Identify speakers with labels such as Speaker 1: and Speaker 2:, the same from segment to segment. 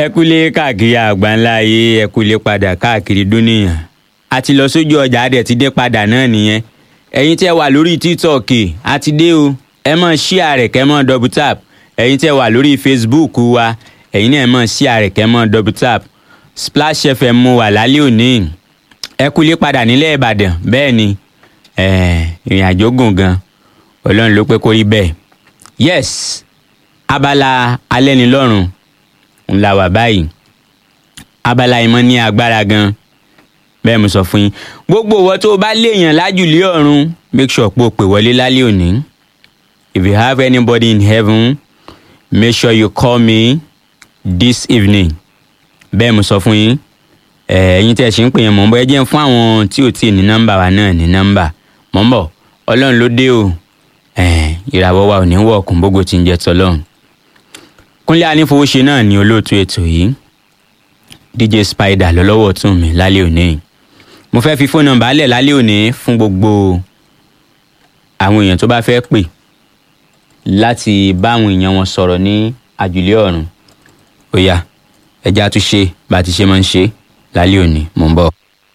Speaker 1: ẹ kúlé káàkiri àgbáńlá ayé ẹ kúlé padà káàkiri dúníyàn a ti lọ sójú ọjà a dẹ̀ ti dé padà náà nìyẹn ẹ̀yin tẹ́ wà lórí tiktok a ti dé o ẹ mọ̀ share rẹ̀ kẹ́ mọ̀ double tap ẹ̀yin tẹ́ wà lórí facebook wa ẹ̀yin náà mọ̀ share rẹ̀ kẹ́ mọ̀ double tap splash fm mo wà lálẹ́ òní ẹ kúlé padà nílẹ̀ ìbàdàn bẹ́ẹ̀ ni ìrìn àjò gùn gan ọlọ́run ló pé kó rí bẹ́ẹ̀ yes abala alẹ́nilọ́rùn ńlá wà báyìí abala ìmọ̀ ní agbára gan bẹ́ẹ̀ mo sọ fún yín gbogbo ìwọ tó o bá léèyàn lájùlé ọ̀run make sure pé o pè wọlé lálẹ́ òní if you have anybody in heaven make sure you call me this evening bẹ́ẹ̀ mo sọ fún yín ẹ̀yin tí ẹ ṣe ń pè yẹn mọ̀ ń bọ́ ẹ jẹ́ fún àwọn tí ò tí ì ní nọ́mbà wa náà ní nọ́mbà mọ̀ ń bọ̀ ọlọ́run ló dé o ìràwọ̀ wa ò ní wọ̀ ọ̀kùn gbogbo tí ń jẹ́ tọ́lọ́run kúnlé anífowóṣe náà ni olóòtú ètò yìí dj spider lọ́lọ́wọ́ tún mi lálẹ́ òní mo fẹ́ fi fóònù nọ́mbà lẹ̀ lálẹ́ òní fún gbogbo àwọn èèyàn tó bá fẹ́ pè láti bá àwọn èèyàn wọn sọ̀rọ̀ ní àjùlé ọ̀run ó yá ẹja tún ṣe bá a ti ṣe máa ń ṣe lálẹ́ òní mò ń bọ̀.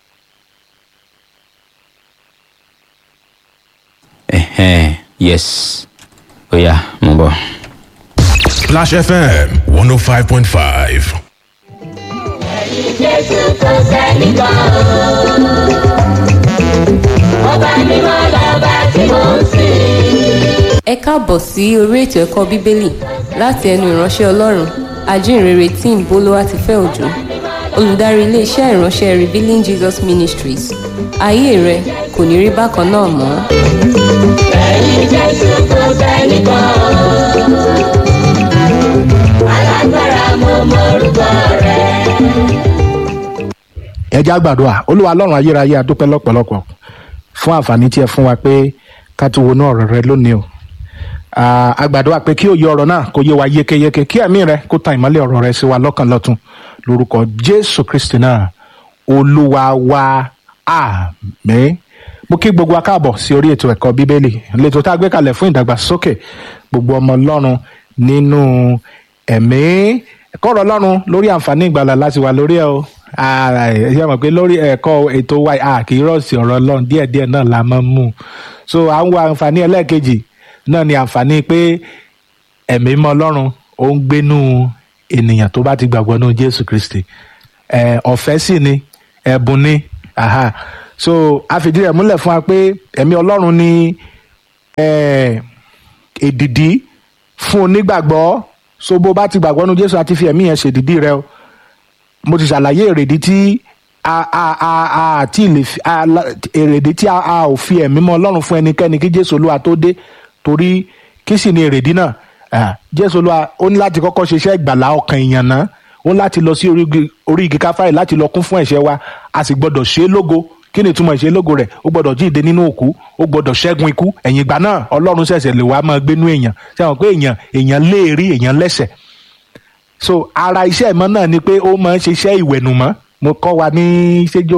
Speaker 1: Ẹ̀hẹ́n, yes ó yá mò ń bọ̀.
Speaker 2: Splash FM 105.5.
Speaker 3: Jésù kò sẹ́nìkan o. Ọba mímọ́ lọ́ba tí mò ń sìn.
Speaker 4: ẹ káàbọ̀ sí orí ètò ẹ̀kọ́ bíbélì láti ẹnu ìránṣẹ́ ọlọ́run ajínrere tim bolúwatifẹ́ òjò olùdarí iléeṣẹ́ ìránṣẹ́ revealing jesus ministries ayé rẹ kò ní rí bákan náà mọ́.
Speaker 3: Ẹ̀yin Jésù kò sẹ́nìkan o. Alágbára mo mọ orúkọ rẹ̀.
Speaker 5: ẹ já gbàdúrà olúwa ọlọ́run ayérayé adúpẹ́ lọ́pọ̀lọpọ̀ fún àǹfààní tí ẹ fún wa pé ká tún wọnú ọ̀rọ̀ rẹ lónìí o Ah, a gbàdúrà pé kí òye ọ̀rọ̀ náà kó yé wa yékéyéké kí ẹ̀mí rẹ kó tan ìmọ́lẹ̀ ọ̀rọ̀ rẹ sí wa lọ́kàn lọ́tun lórúkọ jésù kristi náà olúwa wa àmín mo kí gbogbo wa káàbọ̀ sí orí ètò ẹ̀kọ́ bíbélì lẹ́tọ̀ tá a gbé kalẹ̀ fún ìdàgbàsókè gbogbo ọmọ ọlọ́run nínú ẹ̀mí ẹ̀kọ́ ọ̀rọ̀ ọlọ́run lórí àǹfààní ìgbàlà láti wà lórí ẹ̀ o Ah, ẹ ṣe mọ̀ pé lórí ẹ̀kọ́ ètò wa a kì í rọ̀ọ̀sì ọ̀rọ̀ ọlọ́run díẹ̀díẹ̀ náà la máa ń mú un so à ń wo àǹfààní ẹlẹ́ẹ̀kejì náà ni àǹfààní pé ẹ̀mí mọ́ ọlọ́run ó ń gbénú ènìyàn tó bá ti gbàgbọ́ nínú jésù kristi ẹ̀ ọ̀fẹ́ sì ni ẹ̀bùn ni aha so a fìdí rẹ̀ múlẹ̀ fún wa pé ẹ̀mí ọlọ́run ni ẹ̀ èdìdí fún onígbàgbọ́ so bó bá ti gbàgbọ́ nínú jésù àti fi ẹ̀mí yẹn ṣèdìdí rẹ o mo ti ṣàlàyé èrèdí tí a a a a àti lè fi a la- èrèdí tí a a ò fi ẹ̀mí mọ́ ọlọ́run fún ẹnikẹ́ni kí jésù olúwa tó dé torí kí sì ni èrèdí náà Ah, jésù olúwa ó ní láti kọ́kọ́ ṣiṣẹ́ ìgbàlá ọkàn èèyàn náà ó ní láti lọ sí orí igi- orí igi káfáì láti lọ kún fún ẹ̀ṣẹ̀ wa a sì gbọ́dọ̀ ṣe é lógo kí ni ìtumọ̀ ìṣe lógo rẹ̀ ó gbọ́dọ̀ jíǹde nínú òkú ó gbọ́dọ̀ ṣẹ́gun ikú ẹ̀yìn ìgbà náà ọlọ́run ṣẹ̀ṣẹ̀ lè wá máa gbénú èèyàn ṣe àwọn pé èèyàn èèyàn léèrí èèyàn lẹ́sẹ̀ so ara iṣẹ́ ìmọ̀ náà ni pé ó máa ń ṣiṣẹ́ ìwẹ̀nùmọ́ mo kọ́ wa ní ṣéjò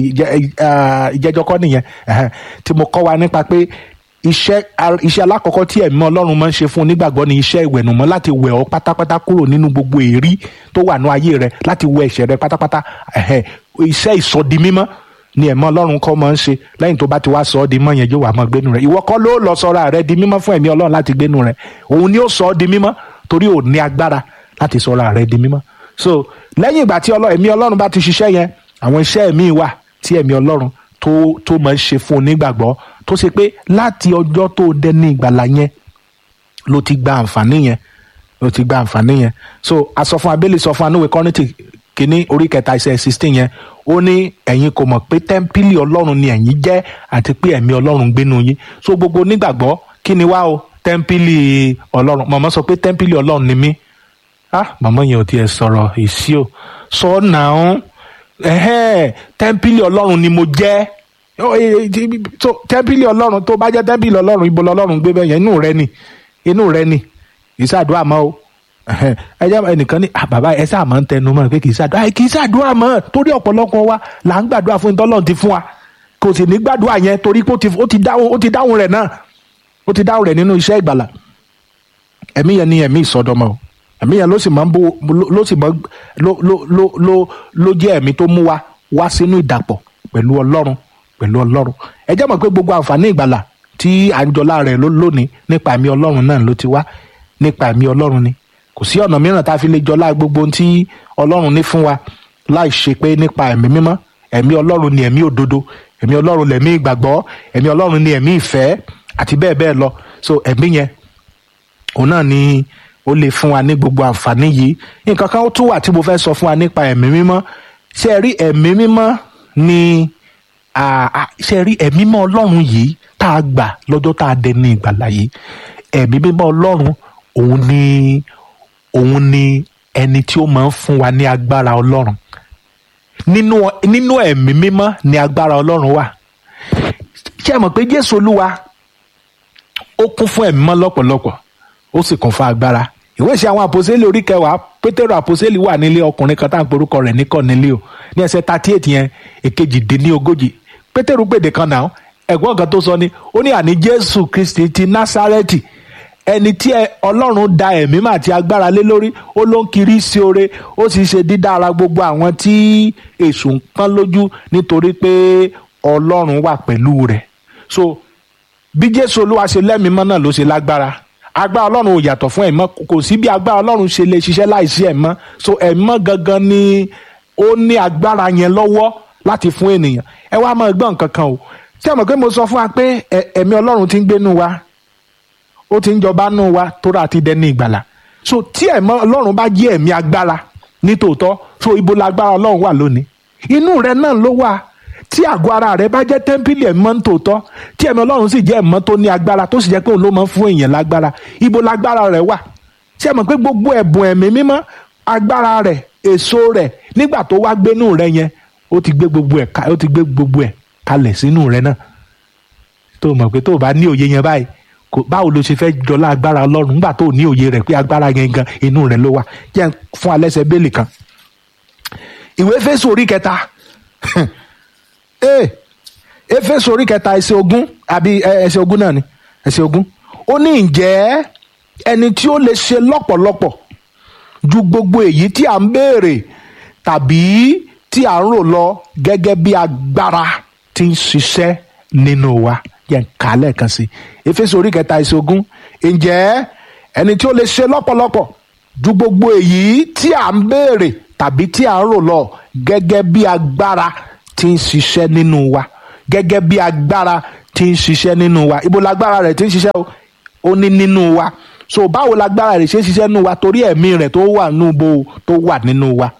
Speaker 5: ìjẹ́jọ́ kọ́ nìyẹn ẹ̀hẹ́n, tí mo kọ́ wa nípa pé iṣẹ́ ar- iṣẹ́ alákọ̀ọ́kọ́ tí ẹ̀mí ọlọ́run máa ń ṣe fún onígbàgbọ́ ni iṣẹ́ ìwẹ̀nùmọ́ láti wẹ̀ ọ́ pátápátá kúrò nínú gbogbo èrí tó wà ní ayé rẹ láti wẹ̀ ẹ̀ṣẹ̀ rẹ pátápátá ẹ̀hẹ́n, iṣẹ́ ìsọdi mímọ́ ni ẹ̀mí ọlọ́run kọ́ máa ń ṣe lẹ́yìn tó bá ti wá sọ ọ́ di mọ́ yẹn yóò wá máa gbénu rẹ̀ ìwọ kọ́ ló lọ sọ́ra rẹ di mímọ́ fún ẹ̀mí ọlọ́run láti gbénu rẹ̀ òun ni ó sọ ọ́ di mímọ́ torí ò ní agbára láti sọ́ra rẹ di mímọ́ so lẹ́yìn ìgbà tí ọlọ́- ẹ̀mí ọlọ́run bá ti ṣiṣẹ́ yẹn àwọn iṣẹ́ míì wà tí ẹ̀mí ọlọ́run tó tó máa ń ṣe fún onígbàgbọ́ tó ṣe pé láti ọjọ́ tó dẹni ìgbàlà yẹn ló ti gba àǹfààní yẹn ló ti gba àǹfààní yẹn so asọ fún abẹ́lé sọ fún anúwe kọ́nìtì kínní orí kẹta ẹsẹ̀ sixteen yẹn ó ní ẹ̀yin kò mọ̀ pé tẹ́ḿpìlì ọlọ́run ni ẹ̀yin jẹ́ àti pé ẹ̀mí ọlọ́run gbénu yín so gbogbo onígbàgbọ́ kí ni wá o tẹ́ḿpìlì ọlọ́run mọ̀mọ́ sọ pé tẹ́ḿpìlì ọlọ́run ni mí ah màmá yẹn ò tiẹ̀ sọ̀rọ̀ èsì o sọ náà ẹ̀hẹ́n tẹ́ḿpìlì ọlọ́run ni mo jẹ́ Ó, eh, eh, ti- so, tẹ́ḿpìlì ọlọ́run tó bá jẹ́ tẹ́ḿpìlì ọlọ́run ibo lọ́lọ́run gbé bẹ́ẹ̀ yẹn inú rẹ ni inú rẹ ni kì í ṣàdúrà mọ́ o Ẹ̀hẹ́n, ẹ jẹ́ ẹnìkan ní ah bàbá ẹ sáà máa ń tẹnu mọ́ pé kì í ṣàdúrà ẹ kì í ṣàdúrà mọ́ torí ọ̀pọ̀lọpọ̀ wa là ń gbàdúrà fún ìtọ́lọ́run ti fún wa kò sì ní gbàdúrà yẹn torí pé ó ti- ó ti dáhùn ó ti dáhùn rẹ̀ náà ó ti dáhùn rẹ̀ nínú iṣẹ́ ìgbàlà ẹ̀mí yẹn ni ẹ̀mí ìsọdọmọ o ẹ̀mí yẹn ló sì máa ń bó ló- ló sì máa ń- ló ló ló ló ló jẹ́ ẹ̀mí tó mú wa wá sínú ìdàpọ̀ pẹ̀lú ọlọ́run pẹ̀lú ọlọ́run ẹ jẹ́ mọ̀ pé gbogbo àǹfààní ìgbàlà tí à ń jọlá rẹ̀ ló- lónìí nípa ẹ̀mí ọlọ́run náà ló ti wá nípa ẹ̀mí ọlọ́run ni kò sí ọ̀nà mìíràn tá a fi lè jọlá gbogbo ohun tí ọlọ́run ní fún wa láì ṣe pé nípa ẹ̀mí mímọ́ ẹ̀mí ọlọ́run ni ẹ̀mí òdodo ẹ̀mí ọlọ́run lẹ̀mí ìgbàgbọ́ ẹ̀mí ọlọ́run ni ẹ̀mí ìfẹ́ àti bẹ́ẹ̀ bẹ́ẹ̀ lọ so ẹ̀mí yẹn òun náà ni ó lè fún wa ní gbogbo àǹfààní yìí nǹkan kan ó tún wà tí mo fẹ́ sọ fún wa nípa ẹ̀mí mímọ́ ṣe rí ẹ̀mí mímọ́ ni à- à- ṣe rí ẹ̀mí mímọ́ ọlọ́run yìí tá a gbà lọ́jọ́ tá a dé ní ìgbàlá yìí ẹ̀mí mímọ́ ọlọ́run òun ni òun ni ẹni tí ó máa ń fún wa ní agbára ọlọ́run nínú nínú ẹ̀mí mímọ́ ni agbára ọlọ́run wà ṣé ẹ mọ̀ pé jésù olúwa ó kún fún ẹ̀mí mọ́ lọ́pọ̀lọpọ̀ ó sì kún fún agbára ìwé ìṣe àwọn àpòsílẹ̀ orí kẹwàá pétérò àpòsílẹ̀ wà nílé ọkùnrin kan tá à ń porúkọ rẹ̀ ní kọ́nílé o ní ẹsẹ̀ thirty eight yẹn èkejì dín ní ogójì pétérò gbèdè kan náà ẹ̀gbọ́n kan tó sọ ni ó ní àní jésù kristi ti násárẹ́tì ẹni tí ẹ- ọlọ́run da ẹ̀mí mà àti agbára lé lórí ó ló ń kiri sí oore ó sì ṣe dídára gbogbo àwọn tí èṣù ń pọ́n lójú nítorí pé ọlọ́run wà pẹ̀lú rẹ̀ so bí jésù olúwa ṣe lẹ́mìímọ́ náà ló ṣe lágbára agbára ọlọ́run ò yàtọ̀ fún ẹ̀mọ́ kò sí bí agbára ọlọ́run ṣe lè ṣiṣẹ́ láìsí ẹ̀mọ́ so ẹ̀mọ́ gangan ni ó ní agbára yẹn lọ́wọ́ láti fún ènìyàn ẹ wá máa gbọ́ nǹkan kan o ṣé ẹ mọ̀ pé mo sọ fún wa pé ẹ- ẹ̀mí ọlọ́run ti ń gbénu wa ó ti ń jọba nù wa tóra ti dẹni ìgbàlà so tí ẹ̀mọ́ ọlọ́run bá jẹ́ ẹ̀mí agbára nítòótọ́ so ibo lágbára ọlọ́run wà lónìí inú rẹ náà ló wà tí àgọ́ ara rẹ bá jẹ́ tẹ́ḿpìlì ẹ̀mọ́ nítòótọ́ tí ẹ̀mí ọlọ́run sì jẹ́ ẹ̀mọ́ tó ní agbára tó sì jẹ́ pé òun ló máa ń fún èèyàn lágbára ibo lágbára rẹ wà ṣé ẹ mọ̀ pé gbogbo ẹ̀bùn ẹ̀mí mímọ́ agbára rẹ̀ èso rẹ̀ nígbà tó wá gbénú rẹ yẹn ó ti gbé gbogbo ẹ̀ ká- ó ti gbé gbogbo ẹ̀ kalẹ̀ sínú rẹ náà tó mọ̀ pé tó o bá ní òye yẹn báyìí kò báwo ló ṣe fẹ́ jọlá agbára ọlọ́run nígbà tó o ní òye rẹ̀ pé agbára yẹn gan inú rẹ̀ ló wà jẹ́ n fún alẹ́sẹ̀ bẹ́ẹ̀lì kan ìwé Éfésù orí kẹta ee Éfésù orí kẹta ẹsẹ̀ ogún àbí ẹ, ẹsẹ̀ ogún náà ni ẹsẹ̀ ogún ó ní ǹjẹ́ ẹni tí ó lè ṣe lọ́pọ̀lọpọ̀ ju gbogbo èyí tí à ń béèrè tàbí tí à ń rò lọ gẹ́gẹ́ bí agbára tí ń ṣiṣẹ́ nínú wa yẹn ká lẹ́ẹ̀kan sí i Éfésù orí kẹta ẹsẹ̀ ogún ǹjẹ́ ẹni tí ó lè ṣe lọ́pọ̀lọpọ̀ ju gbogbo èyí tí à ń béèrè tàbí tí à ń rò lọ gẹ́gẹ́ bí agbára tí ń ṣiṣẹ́ nínú wa gẹ́gẹ́ bí agbára tí ń ṣiṣẹ́ nínú wa ibo lágbára rẹ̀ tí ń ṣiṣẹ́ o ó ní nínú wa so báwo lágbára rẹ̀ ṣe ń ṣiṣẹ́ nínú wa torí ẹ̀mí rẹ̀ tó wà nínú bo tó wà nínú wa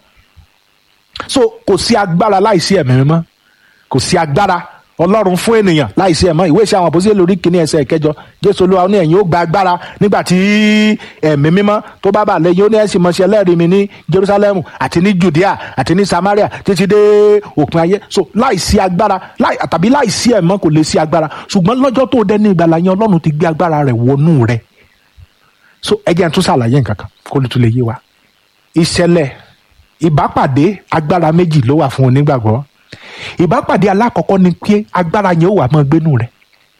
Speaker 5: so kò sí agbára láìsí ẹ̀mí mímọ́ kò sí agbára ọlọ́run fún ènìyàn láìsí ẹ̀mọ́ ìwé ìṣe àwọn àpòsílẹ̀ lórí kìíní ẹsẹ̀ ìkẹjọ jésù olúwa ó ní ẹ̀yin ó gba agbára nígbà tí ẹ̀mí mímọ́ tó bá bà lẹ́yìn ó ní ẹ̀sìn mọ̀ṣẹ́ lẹ́rìí mi ní jerusalem àti ní judea àti ní samaria títí dé òpin ayé so láìsí agbára láì tàbí láìsí ẹ̀mọ́ kò lè sí agbára ṣùgbọ́n lọ́jọ́ tó dé ní ìgbàlà yẹn ọlọ́run ti gbé agbára rẹ̀ wọnú rẹ̀ so ẹ jẹ́ n tún ṣàlàyé nǹkan kan kó lè tún lè yé wa ìṣẹ̀lẹ̀ ìbápàdé agbára méjì ló wà fún onígbàgbọ́ ìbápàdé alákọ̀ọ́kọ́ ni pé agbára yẹn ó wà mọ́ gbénú rẹ̀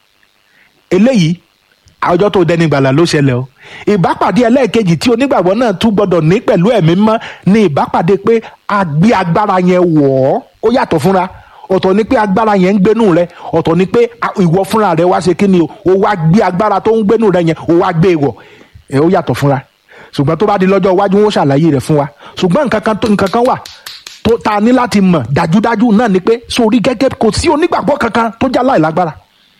Speaker 5: eléyìí ọjọ́ tó dẹni gbàlà ló ṣẹlẹ̀ o ìbápàdé ẹlẹ́ẹ̀kejì tí onígbàgbọ́ náà tún gbọ́dọ̀ ní pẹ̀lú ẹ̀mí mọ́ ni ìbápàdé pé a gbé agbára yẹn wọ̀ ọ́ ó yàtọ̀ fúnra ọ̀tọ̀ ni pé agbára yẹn ń gbénú rẹ ọ̀tọ̀ ni pé a- ìwọ fúnra rẹ wá ṣe kí ni o ó wá gbé agbára tó ń gbénú rẹ yẹn ó wá gbé e wọ̀ ẹ̀ ó yàtọ̀ fúnra ṣùgbọ́n tó bá di lọ́jọ́ iwájú wọn ó ṣàlàyé rẹ̀ fún wa ṣùgbọ́n nǹkan kan tó- nǹkan kan wà tó ta ní láti mọ̀ dájúdájú náà ni pé sórí gẹ́gẹ́ kò sí onígbàgbọ́ kankan tó já láìlágbára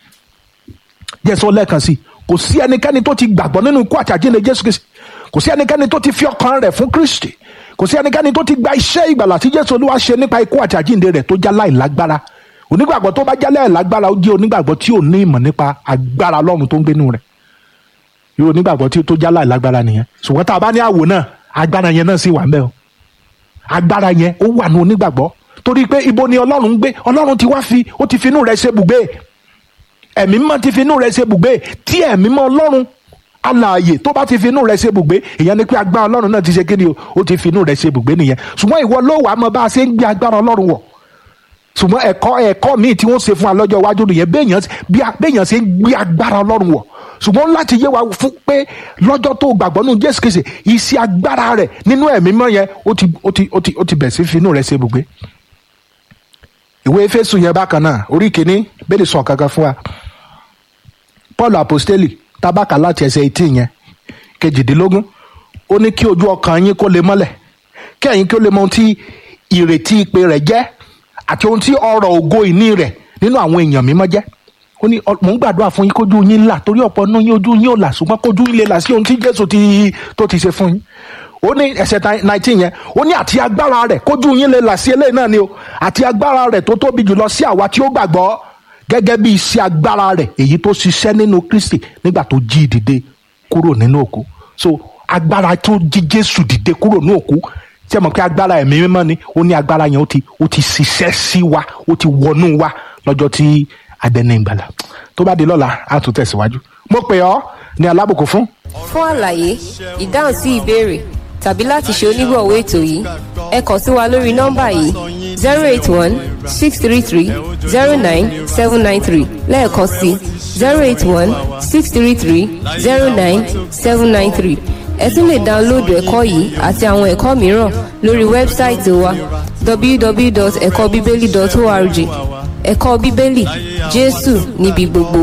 Speaker 5: jẹ́ sọ lẹ́ẹ̀kan sí i kò sí ẹnikẹ́ni tó ti gbàgbọ́ nínú ikú àti àjíǹde jésù kristi kò sí ẹnikẹ́ni tó ti fi ọkàn rẹ̀ fún kristi kò sí ẹnikẹ́ni tó ti gba iṣẹ́ ìgbàlà tí jésù olúwa ṣe nípa ikú àti àjíǹde rẹ̀ tó já láìlágbára onígbàgbọ́ tó bá já láìlágbára ó jẹ́ onígbàgbọ́ tí ò ní ìmọ̀ nípa agbára ọlọ́run tó ń gbénu rẹ̀ irú onígbàgbọ́ tí tó já láìlágbára nìyẹn ṣùgbọ́n tá a bá ní àwò náà agbára yẹn náà sì wà ń bẹ̀ o agbára yẹn ó wà ní onígbàgbọ́ torí pé ibo ni ọlọ́run ń gbé ọlọ́run ti wá fi ó ti fi inú rẹ̀ ṣe bùgbé ẹ̀mí mímọ́ ti fi inú rẹ̀ ṣe bùgbé tí ẹ̀mí mímọ́ ọlọ́run alààyè tó bá ti fi inú rẹ̀ ṣe bùgbé ìyẹn ni pé agbára ọlọ́run náà ti ṣe kíni o ó ti fi inú rẹ̀ ṣe bùgbé nìyẹn ṣùgbọ́n ìwọ ló wàá mọ bá a ṣe ń gbé agbára ọlọ́run wọ̀ ṣùgbọ́n ẹ̀kọ́ ẹ̀kọ́ míì tí wọ́n ṣe fún wa lọ́jọ́ iwájú nìyẹn béèyàn bí a- béèyàn ṣe ń gbé agbára ọlọ́run wọ̀ ṣùgbọ́n láti yé wa fún pé lọ́jọ́ tó gbàgbọ́ nínú jésù kìsì iṣẹ́ agbára rẹ̀ nínú ẹ̀mí mọ́ yẹn ó ti ó ti ó ti ó ti bẹ̀ sí finú rẹ̀ ṣe ibùgbé ìwé efésù yẹn bákan náà orí kìíní bẹ́ẹ̀ sọ kankan fún wa paul apostoli tabaka láti ẹsẹ̀ etí yẹn kejìdínlógún ó ní kí ojú ọkàn yín kó lè mọ́lẹ̀ kí ẹ̀yin kí ó lè mọ ohun tí ìrètí ìpè rẹ̀ jẹ́ àti ohun tí ọrọ̀ ògo ìní rẹ̀ nínú àwọn èèyàn mímọ́ jẹ́ ó ní ọ- mò ń gbàdúrà fún yín kójú yín là torí ọ̀pọ̀ nínú yín ojú yín ò là ṣùgbọ́n kójú yín lè là sí ohun tí jésù ti tó ti ṣe fún yín ó ní ẹsẹ̀ nineteen yẹn ó ní àti agbára rẹ̀ kójú yín lè là sí eléyìí náà ni o àti agbára rẹ̀ tó tóbi jùlọ sí àwa tí ó gbàgbọ́ gẹ́gẹ́ bí iṣẹ́ agbára rẹ̀ èyí tó ṣiṣẹ́ nínú kristi nígbà tó jí dìde kúrò nínú òkú so agbára tó jí jésù dìde kúrò nínú òkú tí ẹ mọ̀ pé agbára ẹ̀mí mímọ́ ni ó ní agbára yẹn ó ti ó ti ṣiṣẹ́ sí wa ó ti wọnú wa lọ́jọ́ tí adẹ́ni ìgbàlà tó bá di lọ́la á tún tẹ̀síwájú mo pè ọ́ ní alábùkún fún
Speaker 4: fún àlàyé ìdáhùn sí ìbéèrè tàbí láti ṣe onígbọ̀wọ́ ètò yìí ẹ kàn sí wa lórí nọ́mbà yìí zero eight one six three three zero nine seven nine three lẹ́ẹ̀kan sí zero eight one six three three zero nine seven nine three ẹ tún lè dáńlóòdù ẹ̀kọ́ yìí àti àwọn ẹ̀kọ́ mìíràn lórí wẹ́bsáìtì wa www.ẹ̀kọ́bíbélì.org ẹ̀kọ́ bíbélì jésù níbi gbogbo.